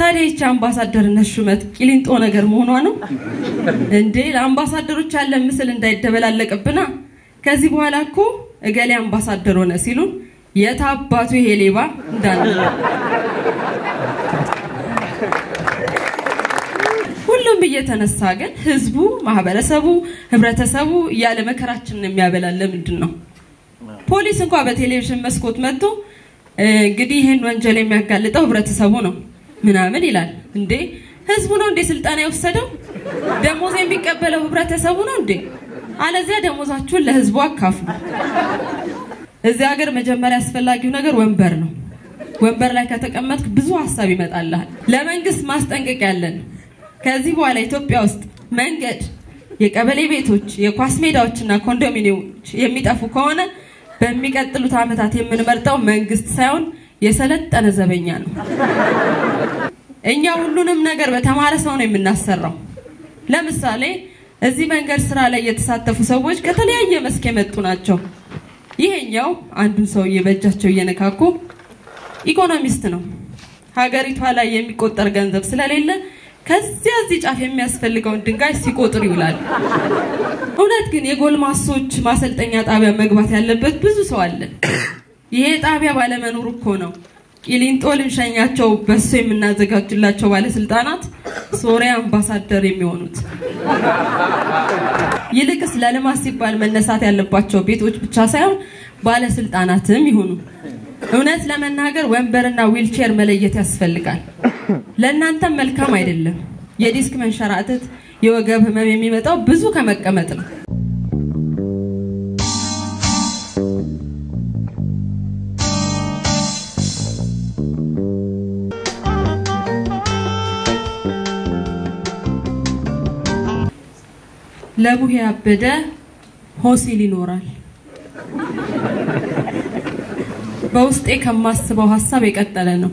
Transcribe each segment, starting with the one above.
ታዲያ ይቺ አምባሳደርነት ሹመት ቂሊንጦ ነገር መሆኗ ነው እንዴ? ለአምባሳደሮች ያለን ምስል እንዳይደበላለቅብና ከዚህ በኋላ እኮ እገሌ አምባሳደር ሆነ ሲሉን የት አባቱ ይሄ ሌባ እንዳለ ሁሉም እየተነሳ ግን ህዝቡ፣ ማህበረሰቡ፣ ህብረተሰቡ እያለ መከራችንን የሚያበላን ለምንድን ነው? ፖሊስ እንኳ በቴሌቪዥን መስኮት መጥቶ እንግዲህ ይህን ወንጀል የሚያጋልጠው ህብረተሰቡ ነው ምናምን ይላል። እንዴ ህዝቡ ነው እንዴ ስልጠና የወሰደው? ደሞዝ የሚቀበለው ህብረተሰቡ ነው እንዴ? አለዚያ ደሞዛችሁን ለህዝቡ አካፍሉ። እዚህ ሀገር መጀመሪያ አስፈላጊው ነገር ወንበር ነው። ወንበር ላይ ከተቀመጥክ ብዙ ሀሳብ ይመጣልሃል። ለመንግስት ማስጠንቀቅ ያለን ከዚህ በኋላ ኢትዮጵያ ውስጥ መንገድ፣ የቀበሌ ቤቶች፣ የኳስ ሜዳዎችና ኮንዶሚኒየሞች የሚጠፉ ከሆነ በሚቀጥሉት ዓመታት የምንመርጠው መንግስት ሳይሆን የሰለጠነ ዘበኛ ነው። እኛ ሁሉንም ነገር በተማረ ሰው ነው የምናሰራው። ለምሳሌ እዚህ መንገድ ስራ ላይ የተሳተፉ ሰዎች ከተለያየ መስክ የመጡ ናቸው። ይሄኛው አንዱን ሰውዬ በእጃቸው እየነካኩ ኢኮኖሚስት ነው። ሀገሪቷ ላይ የሚቆጠር ገንዘብ ስለሌለ ከዚያ እዚህ ጫፍ የሚያስፈልገውን ድንጋይ ሲቆጥር ይውላል። እውነት ግን የጎልማሶች ማሰልጠኛ ጣቢያ መግባት ያለበት ብዙ ሰው አለ። ይሄ ጣቢያ ባለመኖሩ እኮ ነው ቂሊንጦ ልንሸኛቸው በሱ የምናዘጋጅላቸው ባለስልጣናት ሶሪያ አምባሳደር የሚሆኑት። ይልቅስ ለልማት ሲባል መነሳት ያለባቸው ቤቶች ብቻ ሳይሆን ባለስልጣናትም ይሁኑ። እውነት ለመናገር ወንበርና ዊልቼር መለየት ያስፈልጋል። ለእናንተም መልካም አይደለም። የዲስክ መንሸራተት፣ የወገብ ህመም የሚመጣው ብዙ ከመቀመጥ ነው። ለቡሄ ያበደ ሆሲል ይኖራል። በውስጤ ከማስበው ሀሳብ የቀጠለ ነው።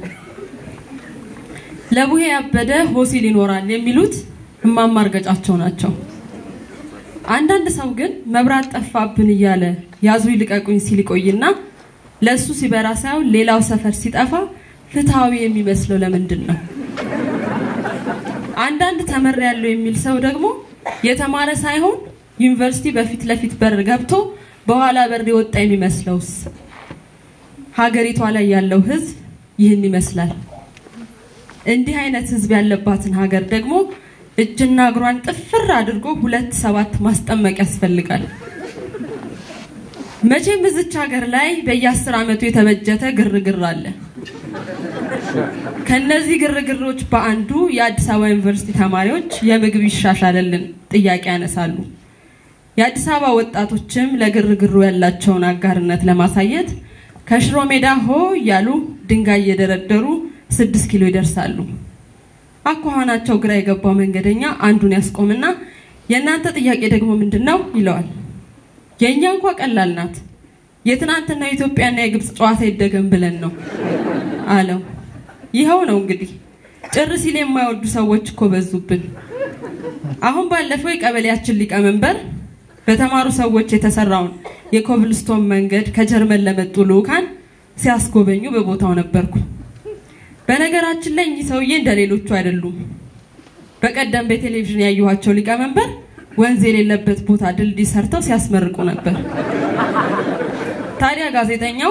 ለቡሄ ያበደ ሆሲል ይኖራል የሚሉት እማማ እርገጫቸው ናቸው። አንዳንድ ሰው ግን መብራት ጠፋብን እያለ ያዙ ይልቀቁኝ ሲል ይቆይና ለእሱ ሲበራ ሳይሆን ሌላው ሰፈር ሲጠፋ ፍትሐዊ የሚመስለው ለምንድን ነው? አንዳንድ ተመር ያለው የሚል ሰው ደግሞ የተማረ ሳይሆን ዩኒቨርሲቲ በፊት ለፊት በር ገብቶ በኋላ በር የወጣ የሚመስለውስ? ሀገሪቷ ላይ ያለው ህዝብ ይህን ይመስላል። እንዲህ አይነት ህዝብ ያለባትን ሀገር ደግሞ እጅና እግሯን ጥፍር አድርጎ ሁለት ሰባት ማስጠመቅ ያስፈልጋል። መቼም እዚች ሀገር ላይ በየአስር ዓመቱ የተበጀተ ግርግር አለ። ከነዚህ ግርግሮች በአንዱ የአዲስ አበባ ዩኒቨርሲቲ ተማሪዎች የምግብ ይሻሻልልን ጥያቄ ያነሳሉ። የአዲስ አበባ ወጣቶችም ለግርግሩ ያላቸውን አጋርነት ለማሳየት ከሽሮ ሜዳ ሆ እያሉ ድንጋይ እየደረደሩ ስድስት ኪሎ ይደርሳሉ። አኳኋናቸው ግራ የገባው መንገደኛ አንዱን ያስቆምና የእናንተ ጥያቄ ደግሞ ምንድን ነው ይለዋል። የእኛ እንኳ ቀላል ናት። የትናንትና የኢትዮጵያና የግብፅ ጨዋታ ይደገም ብለን ነው አለው። ይኸው ነው እንግዲህ ጭር ሲል የማይወዱ ሰዎች እኮ በዙብን። አሁን ባለፈው የቀበሌያችን ሊቀመንበር በተማሩ ሰዎች የተሰራውን የኮብልስቶን መንገድ ከጀርመን ለመጡ ልዑካን ሲያስጎበኙ በቦታው ነበርኩ። በነገራችን ላይ እኚህ ሰውዬ እንደ ሌሎቹ አይደሉም። በቀደም በቴሌቪዥን ያየኋቸው ሊቀመንበር ወንዝ የሌለበት ቦታ ድልድይ ሰርተው ሲያስመርቁ ነበር። ታዲያ ጋዜጠኛው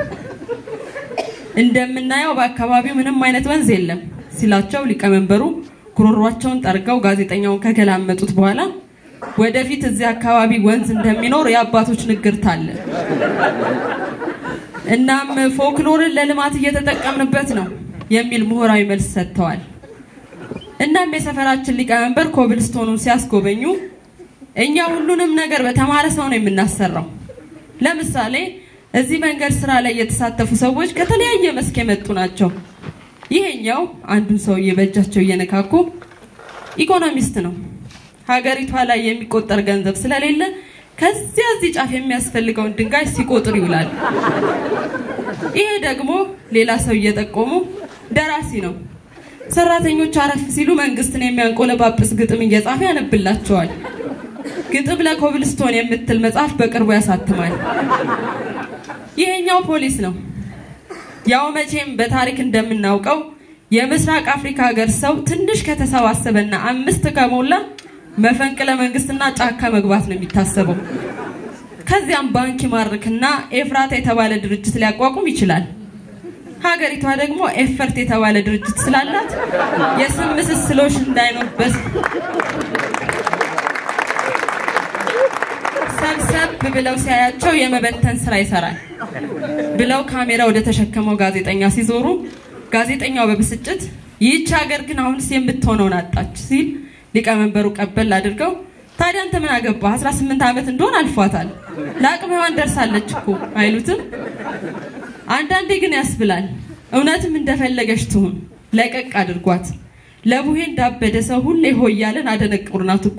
እንደምናየው በአካባቢው ምንም አይነት ወንዝ የለም ሲላቸው ሊቀመንበሩ ጉሮሯቸውን ጠርገው ጋዜጠኛውን ከገላመጡት በኋላ ወደፊት እዚህ አካባቢ ወንዝ እንደሚኖር የአባቶች ንግርት አለ። እናም ፎክሎርን ለልማት እየተጠቀምንበት ነው የሚል ምሁራዊ መልስ ሰጥተዋል። እናም የሰፈራችን ሊቀመንበር ኮብልስቶኑን ሲያስጎበኙ እኛ ሁሉንም ነገር በተማረ ሰው ነው የምናሰራው። ለምሳሌ እዚህ መንገድ ስራ ላይ የተሳተፉ ሰዎች ከተለያየ መስክ የመጡ ናቸው። ይሄኛው አንዱን ሰውዬ በእጃቸው እየነካኩ ኢኮኖሚስት ነው። ሀገሪቷ ላይ የሚቆጠር ገንዘብ ስለሌለ ከዚያ እዚህ ጫፍ የሚያስፈልገውን ድንጋይ ሲቆጥር ይውላል። ይሄ ደግሞ ሌላ ሰው እየጠቆሙ ደራሲ ነው። ሰራተኞች አረፍ ሲሉ መንግስትን የሚያንቆለጳጵስ ግጥም እየጻፈ ያነብላቸዋል። ግጥም ለኮብልስቶን የምትል መጽሐፍ በቅርቡ ያሳትማል። ይሄኛው ፖሊስ ነው። ያው መቼም በታሪክ እንደምናውቀው የምስራቅ አፍሪካ ሀገር ሰው ትንሽ ከተሰባሰበና አምስት ከሞላ መፈንቅለ መንግስትና ጫካ መግባት ነው የሚታሰበው። ከዚያም ባንክ ይማርክና ኤፍራታ የተባለ ድርጅት ሊያቋቁም ይችላል። ሀገሪቷ ደግሞ ኤፈርት የተባለ ድርጅት ስላላት የስም ምስስሎች እንዳይኖርበት ሰብሰብ ብለው ሲያያቸው የመበተን ስራ ይሰራል ብለው ካሜራ ወደ ተሸከመው ጋዜጠኛ ሲዞሩ ጋዜጠኛው በብስጭት ይህች ሀገር ግን አሁንስ የምትሆነውን አጣች ሲል ሊቀመንበሩ ቀበል አድርገው ታዲያ አንተ ምን አገባ 18 ዓመት እንደሆን አልፏታል ለአቅመ ሔዋን ደርሳለች እኮ አይሉትም አንዳንዴ ግን ያስብላል እውነትም እንደፈለገች ትሁን ለቀቅ አድርጓት ለቡሄ እንዳበደ ሰው ሁሌ ሆይ እያለን አደነቁርናት እኮ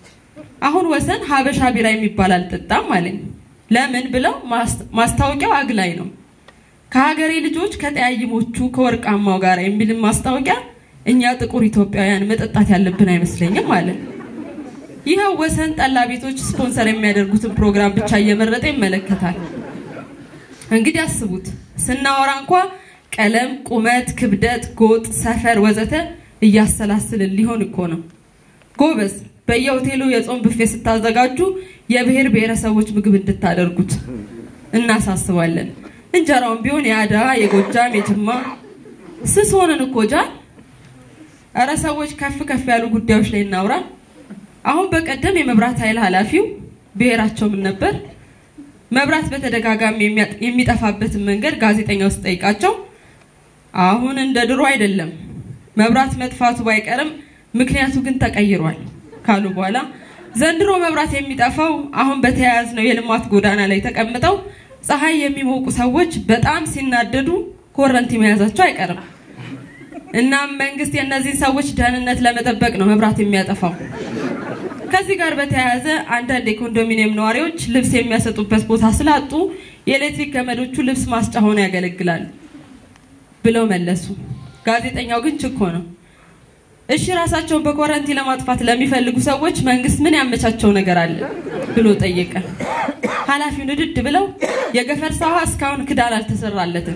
አሁን ወሰን ሀበሻ ቢራ የሚባል አልጠጣም አለኝ ለምን ብለው ማስታወቂያው አግላይ ነው ከሀገሬ ልጆች ከጠያይሞቹ ከወርቃማው ጋር የሚልም ማስታወቂያ እኛ ጥቁር ኢትዮጵያውያን መጠጣት ያለብን አይመስለኝም አለ ይኸው ወሰን ጠላ ቤቶች ስፖንሰር የሚያደርጉትን ፕሮግራም ብቻ እየመረጠ ይመለከታል እንግዲህ አስቡት ስናወራ እንኳ ቀለም ቁመት ክብደት ጎጥ ሰፈር ወዘተ እያሰላስልን ሊሆን እኮ ነው ጎበዝ በየሆቴሉ የጾም ብፌ ስታዘጋጁ የብሔር ብሔረሰቦች ምግብ እንድታደርጉት እናሳስባለን እንጀራውን ቢሆን የአዳ የጎጃም የጅማ ስስ ሆነን እኮ ጃል እረ ሰዎች ከፍ ከፍ ያሉ ጉዳዮች ላይ እናውራ አሁን በቀደም የመብራት ኃይል ኃላፊው ብሔራቸው ምን ነበር መብራት በተደጋጋሚ የሚጠፋበትን መንገድ ጋዜጠኛ ውስጥ ጠይቃቸው አሁን እንደ ድሮ አይደለም መብራት መጥፋቱ ባይቀርም ምክንያቱ ግን ተቀይሯል ካሉ በኋላ ዘንድሮ መብራት የሚጠፋው አሁን በተያያዝነው የልማት ጎዳና ላይ ተቀምጠው ፀሐይ የሚሞቁ ሰዎች በጣም ሲናደዱ ኮረንቲ መያዛቸው አይቀርም እናም መንግስት የእነዚህን ሰዎች ደህንነት ለመጠበቅ ነው መብራት የሚያጠፋው ከዚህ ጋር በተያያዘ አንዳንድ የኮንዶሚኒየም ነዋሪዎች ልብስ የሚያሰጡበት ቦታ ስላጡ የኤሌክትሪክ ገመዶቹ ልብስ ማስጫ ሆነው ያገለግላሉ ብለው መለሱ ጋዜጠኛው ግን ችኮ ነው እሺ ራሳቸውን በኮረንቲ ለማጥፋት ለሚፈልጉ ሰዎች መንግስት ምን ያመቻቸው ነገር አለ ብሎ ጠየቀ ኃላፊው ንድድ ብለው የገፈርሳ ውሃ እስካሁን ክዳን አልተሰራለትም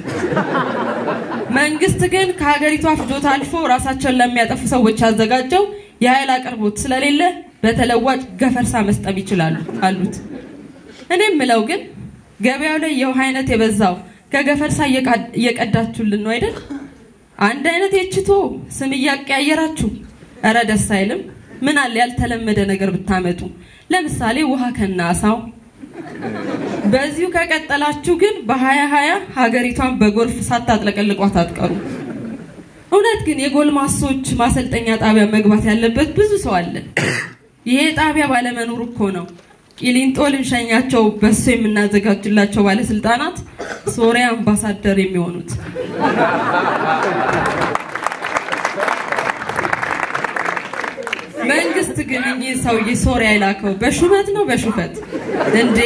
መንግስት ግን ከሀገሪቷ ፍጆታ አልፎ ራሳቸውን ለሚያጠፉ ሰዎች ያዘጋጀው የኃይል አቅርቦት ስለሌለ በተለዋጭ ገፈርሳ መስጠም ይችላሉ አሉት እኔም ምለው ግን ገበያው ላይ የውሃ አይነት የበዛው ከገፈርሳ እየቀዳችሁልን ነው አይደል አንድ አይነት የችቶ ስም እያቀያየራችሁ እረ ደስ አይልም ምን አለ ያልተለመደ ነገር ብታመጡ ለምሳሌ ውሃ ከናሳው በዚሁ ከቀጠላችሁ ግን በሀያ ሀያ ሀገሪቷን በጎርፍ ሳታጥለቀልቋት አትቀሩ እውነት ግን የጎልማሶች ማሰልጠኛ ጣቢያ መግባት ያለበት ብዙ ሰው አለ ይሄ ጣቢያ ባለመኖሩ እኮ ነው ቂሊንጦ ልንሸኛቸው በሱ የምናዘጋጅላቸው ባለስልጣናት ሶሪያ አምባሳደር የሚሆኑት መንግስት ግን እኚህ ሰውዬ ሶሪያ የላከው በሹመት ነው በሹፈት እንዴ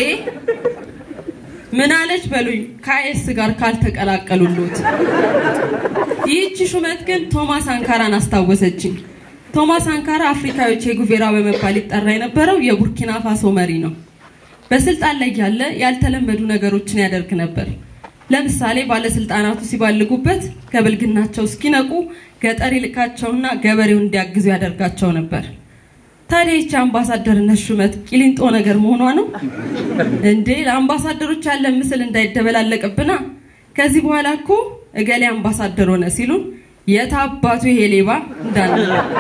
ምን አለች በሉኝ ከአይስ ጋር ካልተቀላቀሉሉት ይህቺ ሹመት ግን ቶማስ አንካራን አስታወሰችኝ ቶማስ አንካራ አፍሪካዊ ቼ ጉቬራ በመባል ይጠራ የነበረው የቡርኪና ፋሶ መሪ ነው በስልጣን ላይ ያለ ያልተለመዱ ነገሮችን ያደርግ ነበር ለምሳሌ ባለስልጣናቱ ሲባልጉበት ከብልግናቸው እስኪነቁ ገጠር ይልካቸውና ገበሬውን እንዲያግዙ ያደርጋቸው ነበር ታዲያ ይቺ አምባሳደርነት ሹመት ቂሊንጦ ነገር መሆኗ ነው እንዴ ለአምባሳደሮች ያለ ምስል እንዳይደበላለቅብና ከዚህ በኋላ እኮ እገሌ አምባሳደር ሆነ ሲሉን የት አባቱ ይሄ ሌባ እንዳለ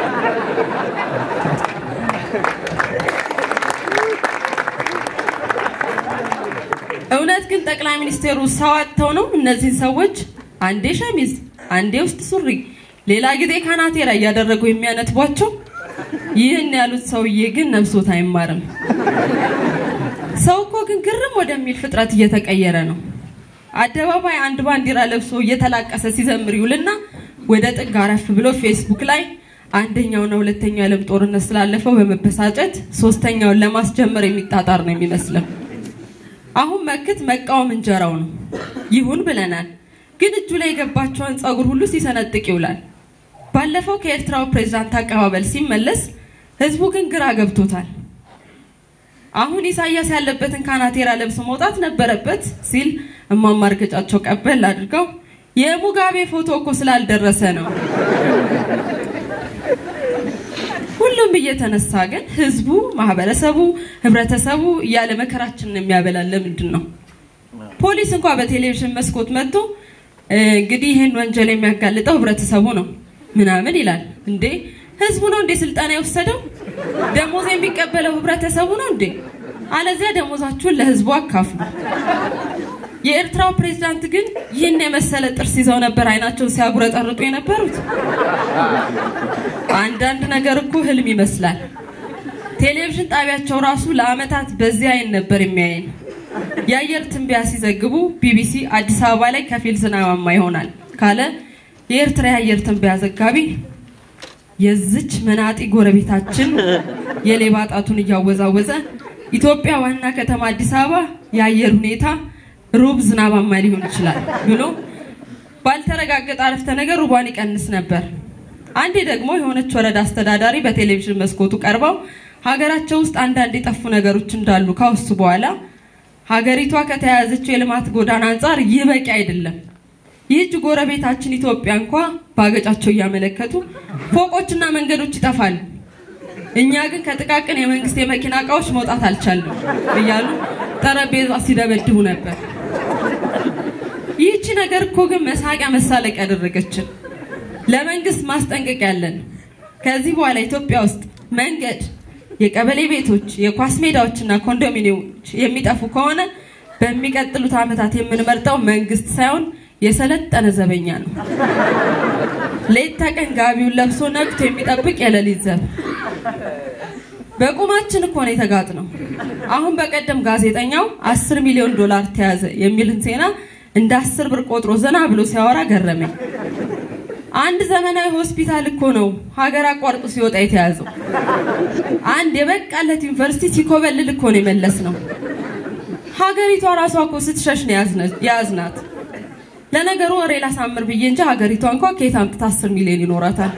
እውነት ግን ጠቅላይ ሚኒስቴሩ ሰው አጥተው ነው እነዚህን ሰዎች አንዴ ሸሚዝ አንዴ ውስጥ ሱሪ ሌላ ጊዜ ካናቴራ እያደረጉ የሚያነጥቧቸው ይህን ያሉት ሰውዬ ግን ነብሶት አይማርም ሰው እኮ ግን ግርም ወደሚል ፍጥረት እየተቀየረ ነው አደባባይ አንድ ባንዲራ ለብሶ እየተላቀሰ ሲዘምር ይውልና ወደ ጥግ አረፍ ብሎ ፌስቡክ ላይ አንደኛውና ሁለተኛው የዓለም ጦርነት ስላለፈው በመበሳጨት ሶስተኛውን ለማስጀመር የሚጣጣር ነው የሚመስለው አሁን መክት መቃወም እንጀራው ነው ይሁን ብለናል ግን እጁ ላይ የገባቸውን ጸጉር ሁሉ ሲሰነጥቅ ይውላል ባለፈው ከኤርትራው ፕሬዝዳንት አቀባበል ሲመለስ ህዝቡ ግን ግራ ገብቶታል አሁን ኢሳያስ ያለበትን ካናቴራ ለብሶ መውጣት ነበረበት ሲል እማማ እርገጫቸው ቀበል አድርገው የሙጋቤ ፎቶ እኮ ስላልደረሰ ነው ሁሉም እየተነሳ ግን ህዝቡ፣ ማህበረሰቡ፣ ህብረተሰቡ እያለ መከራችንን የሚያበላን ለምንድን ነው? ፖሊስ እንኳ በቴሌቪዥን መስኮት መጥቶ እንግዲህ ይህን ወንጀል የሚያጋልጠው ህብረተሰቡ ነው ምናምን ይላል። እንዴ ህዝቡ ነው እንዴ ስልጠና የወሰደው? ደሞዝ የሚቀበለው ህብረተሰቡ ነው እንዴ? አለዚያ ደሞዛችሁን ለህዝቡ አካፍሉ። የኤርትራው ፕሬዝዳንት ግን ይህን የመሰለ ጥርስ ይዘው ነበር አይናቸውን ሲያጉረጠርጡ የነበሩት። አንዳንድ ነገር እኮ ህልም ይመስላል። ቴሌቪዥን ጣቢያቸው ራሱ ለአመታት በዚህ አይን ነበር የሚያየን። የአየር ትንበያ ሲዘግቡ ቢቢሲ አዲስ አበባ ላይ ከፊል ዝናባማ ይሆናል ካለ የኤርትራ የአየር ትንበያ ዘጋቢ የዝች መናጢ ጎረቤታችን የሌባ ጣቱን እያወዛወዘ ኢትዮጵያ ዋና ከተማ አዲስ አበባ የአየር ሁኔታ ሩብ ዝናባማ ሊሆን ይችላል ብሎ ባልተረጋገጠ አረፍተ ነገር ሩቧን ይቀንስ ነበር። አንዴ ደግሞ የሆነች ወረዳ አስተዳዳሪ በቴሌቪዥን መስኮቱ ቀርበው ሀገራቸው ውስጥ አንዳንድ የጠፉ ነገሮች እንዳሉ ካወሱ በኋላ ሀገሪቷ ከተያያዘችው የልማት ጎዳና አንጻር ይህ በቂ አይደለም፣ ይህች ጎረቤታችን ኢትዮጵያ እንኳ በአገጫቸው እያመለከቱ ፎቆችና መንገዶች ይጠፋሉ፣ እኛ ግን ከጥቃቅን የመንግስት የመኪና እቃዎች መውጣት አልቻልንም እያሉ ጠረጴዛ ሲደበድቡ ነበር። ይህቺ ነገር እኮ ግን መሳቂያ መሳለቅ ያደረገችን። ለመንግስት ማስጠንቀቂያ ያለን ከዚህ በኋላ ኢትዮጵያ ውስጥ መንገድ፣ የቀበሌ ቤቶች፣ የኳስ ሜዳዎችና ኮንዶሚኒየሞች የሚጠፉ ከሆነ በሚቀጥሉት ዓመታት የምንመርጠው መንግስት ሳይሆን የሰለጠነ ዘበኛ ነው። ሌት ተቀን ጋቢውን ለብሶ ነቅቶ የሚጠብቅ የሌሊት ዘብ። በቁማችን እኮ ነው የተጋጥ ነው። አሁን በቀደም ጋዜጠኛው አስር ሚሊዮን ዶላር ተያዘ የሚልን ዜና እንደ አስር ብር ቆጥሮ ዘና ብሎ ሲያወራ ገረመኝ። አንድ ዘመናዊ ሆስፒታል እኮ ነው ሀገር አቋርጦ ሲወጣ የተያዘው። አንድ የበቃለት ዩኒቨርሲቲ ሲኮበልል እኮ ነው የመለስ ነው። ሀገሪቷ ራሷ እኮ ስትሸሽ ነው የያዝናት። ለነገሩ ወሬ ላሳምር ብዬ እንጂ ሀገሪቷ እንኳ ከየት አምጥታ አስር ሚሊዮን ይኖራታል።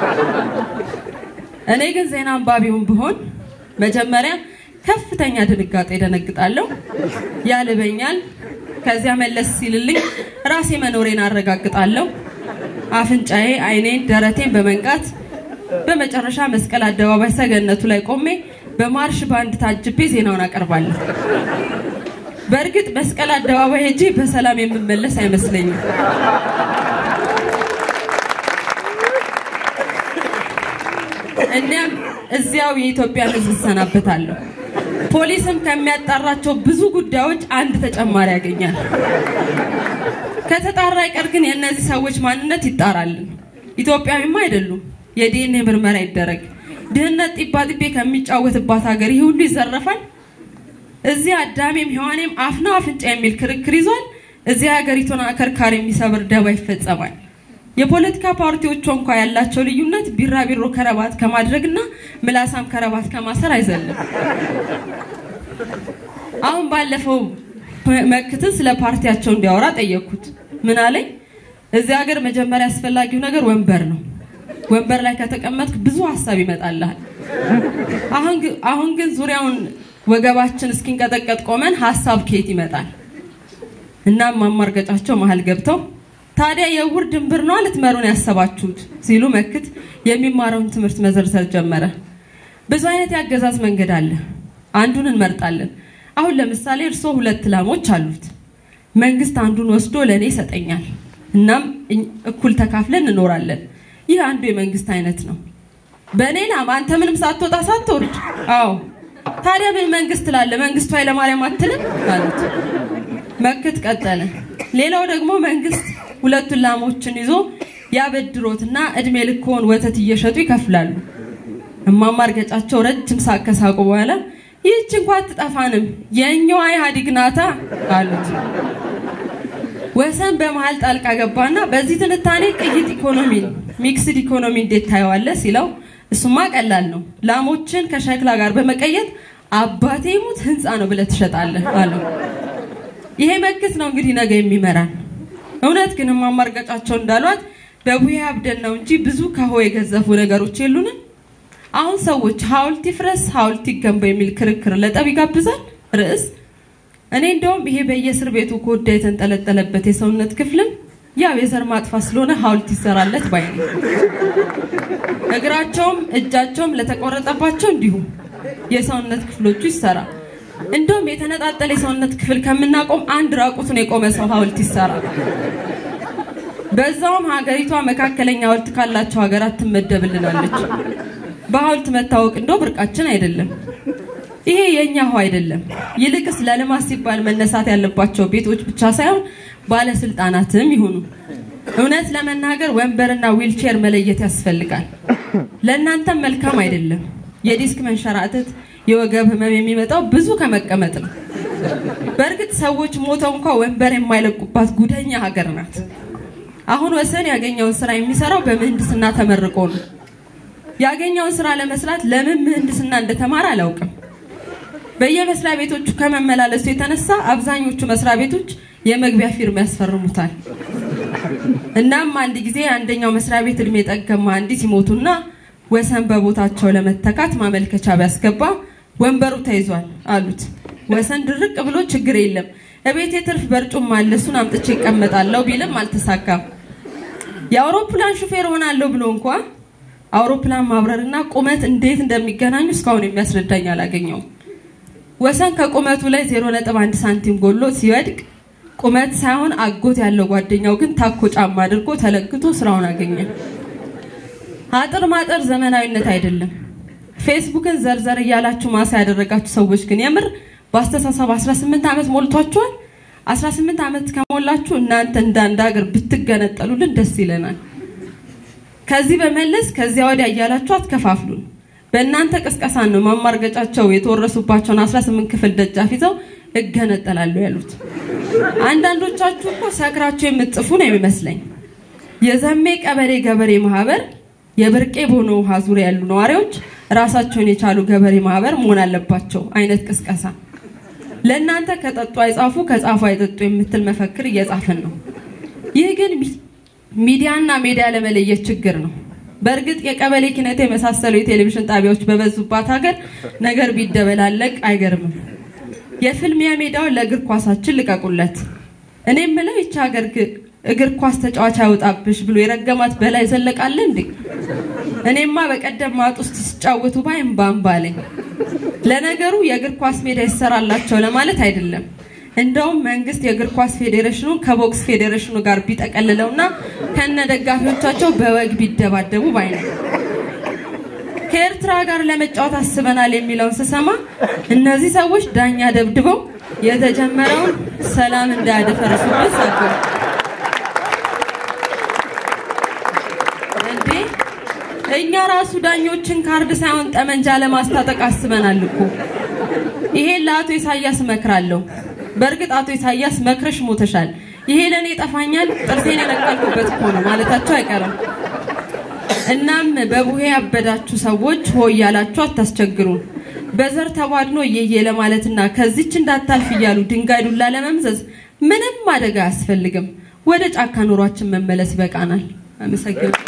እኔ ግን ዜና አንባቢውን ብሆን መጀመሪያ ከፍተኛ ድንጋጤ ደነግጣለሁ፣ ያልበኛል። ከዚያ መለስ ሲልልኝ ራሴ መኖሬን አረጋግጣለሁ። አፍንጫዬ፣ አይኔን፣ ደረቴን በመንቃት በመጨረሻ መስቀል አደባባይ ሰገነቱ ላይ ቆሜ በማርሽ ባንድ ታጅቤ ዜናውን አቀርባለሁ። በእርግጥ መስቀል አደባባይ ሄጄ በሰላም የምመለስ አይመስለኝም። እኒያም እዚያው የኢትዮጵያን ሕዝብ እሰናበታለሁ። ፖሊስም ከሚያጣራቸው ብዙ ጉዳዮች አንድ ተጨማሪ ያገኛል። ከተጣራ አይቀር ግን የእነዚህ ሰዎች ማንነት ይጣራልን። ኢትዮጵያዊማ አይደሉም። የዲኤንኤ ምርመራ ይደረግ። ድህነት ጢባ ጢቤ ከሚጫወትባት ሀገር ይህ ሁሉ ይዘረፋል። እዚህ አዳሜም ሔዋኔም አፍና አፍንጫ የሚል ክርክር ይዟል። እዚህ ሀገሪቱን አከርካሪ የሚሰብር ደባ ይፈጸማል። የፖለቲካ ፓርቲዎቿ እንኳ ያላቸው ልዩነት ቢራቢሮ ከረባት ከማድረግና ምላሳም ከረባት ከማሰር አይዘልም። አሁን ባለፈው መክትን ስለ ፓርቲያቸው እንዲያወራ ጠየቅኩት። ምን አለኝ? እዚህ ሀገር መጀመሪያ አስፈላጊው ነገር ወንበር ነው። ወንበር ላይ ከተቀመጥክ ብዙ ሀሳብ ይመጣልሃል። አሁን ግን ዙሪያውን ወገባችን እስኪንቀጠቀጥ ቆመን ሀሳብ ከየት ይመጣል? እናም ማማርገጫቸው መሀል ገብተው ታዲያ የውር ድንብር ነው ልትመሩን ያሰባችሁት ሲሉ መክት የሚማረውን ትምህርት መዘርዘር ጀመረ። ብዙ አይነት የአገዛዝ መንገድ አለ። አንዱን እንመርጣለን። አሁን ለምሳሌ እርስዎ ሁለት ላሞች አሉት። መንግስት አንዱን ወስዶ ለእኔ ይሰጠኛል። እናም እኩል ተካፍለን እንኖራለን። ይህ አንዱ የመንግስት አይነት ነው። በእኔ ላም አንተ ምንም ሳትወጣ ሳትወርድ። አዎ ታዲያ ምን መንግስት ላለ መንግስቱ ኃይለማርያም አትልም አሉት። መክት ቀጠለ። ሌላው ደግሞ መንግስት ሁለቱን ላሞችን ይዞ ያበድሮትና እድሜ ልክዎን ወተት እየሸጡ ይከፍላሉ። እማማ እርገጫቸው ረጅም ሳቅ ከሳቁ በኋላ ይህች እንኳ አትጠፋንም የእኛዋ ኢህአዴግ ናታ አሉት። ወሰን በመሀል ጣልቃ ገባና በዚህ ትንታኔ ቅይጥ ኢኮኖሚ ሚክስድ ኢኮኖሚ እንዴት ታየዋለህ ሲለው እሱማ ቀላል ነው፣ ላሞችን ከሸክላ ጋር በመቀየጥ አባቴ ሙት ህንፃ ነው ብለህ ትሸጣለህ አለው። ይሄ መክት ነው እንግዲህ ነገ የሚመራን። እውነት ግን እማማ እርገጫቸው እንዳሏት በቡሄ አብደን ነው እንጂ ብዙ ከሆ የገዘፉ ነገሮች የሉንም። አሁን ሰዎች ሐውልት ይፍረስ ሐውልት ይገንባ የሚል ክርክር ለጠብ ይጋብዛል ርዕስ። እኔ እንደውም ይሄ በየእስር ቤቱ ኮዳ የተንጠለጠለበት የሰውነት ክፍልም ያው የዘር ማጥፋት ስለሆነ ሐውልት ይሰራለት ባይ ነው። እግራቸውም እጃቸውም ለተቆረጠባቸው እንዲሁም የሰውነት ክፍሎቹ ይሰራ። እንደውም የተነጣጠለ የሰውነት ክፍል ከምናቆም አንድ ራቁቱን የቆመ ሰው ሐውልት ይሰራ። በዛውም ሀገሪቷ መካከለኛ ሐውልት ካላቸው ሀገራት ትመደብልናለች። በሐውልት መታወቅ እንደው ብርቃችን አይደለም። ይሄ የኛ ውሃ አይደለም። ይልቅስ ለልማት ሲባል መነሳት ያለባቸው ቤቶች ብቻ ሳይሆን ባለስልጣናትም ይሁኑ። እውነት ለመናገር ወንበርና ዊልቼር መለየት ያስፈልጋል። ለእናንተም መልካም አይደለም። የዲስክ መንሸራተት፣ የወገብ ህመም የሚመጣው ብዙ ከመቀመጥ ነው። በእርግጥ ሰዎች ሞተው እንኳ ወንበር የማይለቁባት ጉደኛ ሀገር ናት። አሁን ወሰን ያገኘውን ስራ የሚሰራው በምህንድስና ተመርቆ ነው። ያገኘውን ስራ ለመስራት ለምን ምህንድስና እንደተማረ አላውቅም። በየመስሪያ ቤቶቹ ከመመላለሱ የተነሳ አብዛኞቹ መስሪያ ቤቶች የመግቢያ ፊርማ ያስፈርሙታል። እናም አንድ ጊዜ አንደኛው መስሪያ ቤት እድሜ ጠገብ መሐንዲስ ሲሞቱና ወሰን በቦታቸው ለመተካት ማመልከቻ ቢያስገባ ወንበሩ ተይዟል አሉት። ወሰን ድርቅ ብሎ ችግር የለም እቤት የትርፍ በርጩማ አለ እሱን አምጥቼ ይቀመጣለሁ ቢልም አልተሳካም። የአውሮፕላን ሹፌር ሆናለሁ ብሎ እንኳ አውሮፕላን ማብረርና ቁመት እንዴት እንደሚገናኙ እስካሁን የሚያስረዳኝ አላገኘውም። ወሰን ከቁመቱ ላይ 0.1 ሳንቲም ጎሎ ሲወድቅ ቁመት ሳይሆን አጎት ያለው ጓደኛው ግን ታኮ ጫማ አድርጎ ተለክቶ ስራውን አገኘ። አጥር ማጠር ዘመናዊነት አይደለም። ፌስቡክን ዘርዘር እያላችሁ ማሳ ያደረጋችሁ ሰዎች ግን የምር በአስተሳሰብ 18 ዓመት ሞልቷችኋል። 18 ዓመት ከሞላችሁ እናንተ እንደ አንድ ሀገር ብትገነጠሉልን ደስ ይለናል። ከዚህ በመለስ ከዚያ ወዲያ እያላችሁ አትከፋፍሉን። በእናንተ ቅስቀሳ ነው ማማርገጫቸው የተወረሱባቸውን 18 ክፍል ደጃፍ ይዘው እገነጠላለሁ ያሉት። አንዳንዶቻችሁ እኮ ሰክራችሁ የምትጽፉ ነው የሚመስለኝ። የዘሜ ቀበሌ ገበሬ ማህበር የብርቄ ቦኖ ውሃ ዙሪያ ያሉ ነዋሪዎች ራሳቸውን የቻሉ ገበሬ ማህበር መሆን አለባቸው አይነት ቅስቀሳ። ለእናንተ ከጠጡ አይጻፉ ከጻፉ አይጠጡ የምትል መፈክር እየጻፍን ነው። ይህ ግን ሚዲያና ሜዲያ ለመለየት ችግር ነው። በእርግጥ የቀበሌ ኪነት የመሳሰሉ የቴሌቪዥን ጣቢያዎች በበዙባት ሀገር ነገር ቢደበላለቅ አይገርምም። የፍልሚያ ሜዳውን ለእግር ኳሳችን ልቀቁለት። እኔ የምለው ይቺ ሀገር እግር ኳስ ተጫዋች አይወጣብሽ ብሎ የረገማት በላይ ዘለቃለ እንዴ? እኔማ በቀደም ማጥ ውስጥ ሲጫወቱ ባይ እምባ እምባ አለኝ። ለነገሩ የእግር ኳስ ሜዳ ይሰራላቸው ለማለት አይደለም። እንደውም መንግስት የእግር ኳስ ፌዴሬሽኑን ከቦክስ ፌዴሬሽኑ ጋር ቢጠቀልለውና ከነ ደጋፊዎቻቸው በወግ ቢደባደቡ ባይ ነው። ከኤርትራ ጋር ለመጫወት አስበናል የሚለውን ስሰማ እነዚህ ሰዎች ዳኛ ደብድበው የተጀመረውን ሰላም እንዳያደፈርሱበት ሳቁ። እንዴ እኛ ራሱ ዳኞችን ካርድ ሳይሆን ጠመንጃ ለማስታጠቅ አስበናል እኮ። ይሄን ለአቶ ኢሳያስ እመክራለሁ። በእርግጥ አቶ ኢሳያስ መክረሽ ሞተሻል፣ ይሄ ለእኔ ይጠፋኛል፣ ጥርሴን የነቀልኩበት እኮ ነው ማለታቸው አይቀርም። እናም በቡሄ ያበዳችሁ ሰዎች ሆ እያላችሁ አታስቸግሩን። በዘር ተቧድኖ እየየ ለማለትና ከዚች እንዳታልፍ እያሉ ድንጋይ ዱላ ለመምዘዝ ምንም አደጋ አያስፈልግም። ወደ ጫካ ኑሯችን መመለስ ይበቃናል። አመሰግናለሁ።